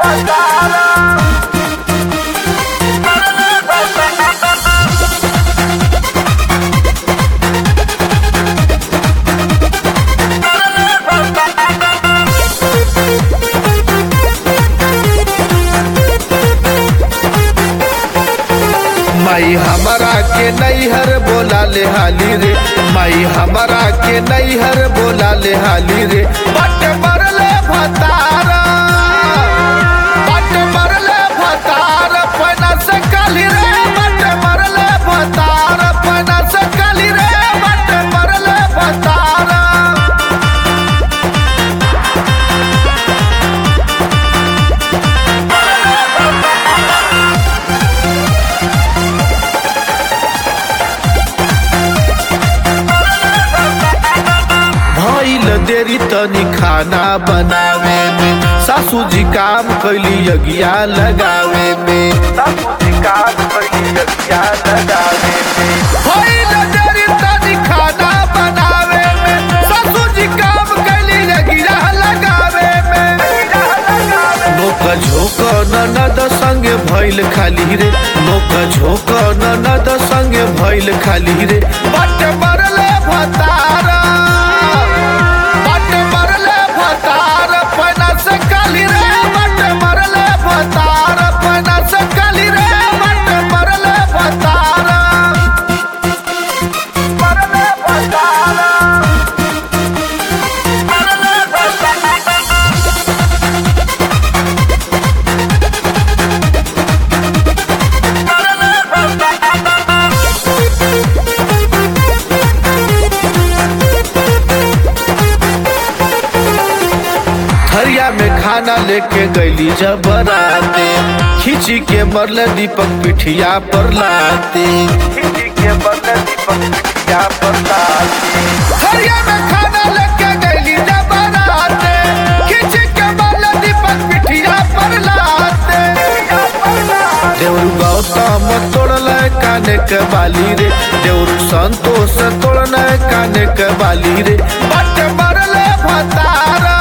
माई हमारा के नैहर बोला ले हाली रे माई हमारा के नैहर बोला ले हाली रे बट मरले भतारा बट मरले भतार पना से काली रे बट मरले भतार पना से काली रे बट मरले भतारा भइल देरी तनी खाना बनावे में सासू जी काम कैली यज्ञा लगावे में सासू जी काम कैली यज्ञा लगावे में भइल देरी तनी खाना बनावे में सासू जी काम कैली यज्ञा लगावे में नोक झोक ननद संगे भइल खाली रे नोक झोक ननद संगे भइल खाली रे बट मरले भतारा बट मरले भतार पना से काली रे बट मरले भतार पना से काली रे बट मरले भतारा मरले भतारा मरले भतारा थरिया में खाना लेके गईली जब बराते खिंची के मरले दीपक पिठिया पर लाते खिंची के मरले दीपक पिठिया पर लाते थरिया में खाना लेके गईली जब बराते खिंची के मरले दीपक पिठिया पर लाते देवरू गौतम तोड़ल काने के बाली रे देवरू संतोष तोड़ल काने के बाली रे बट मरले भतारा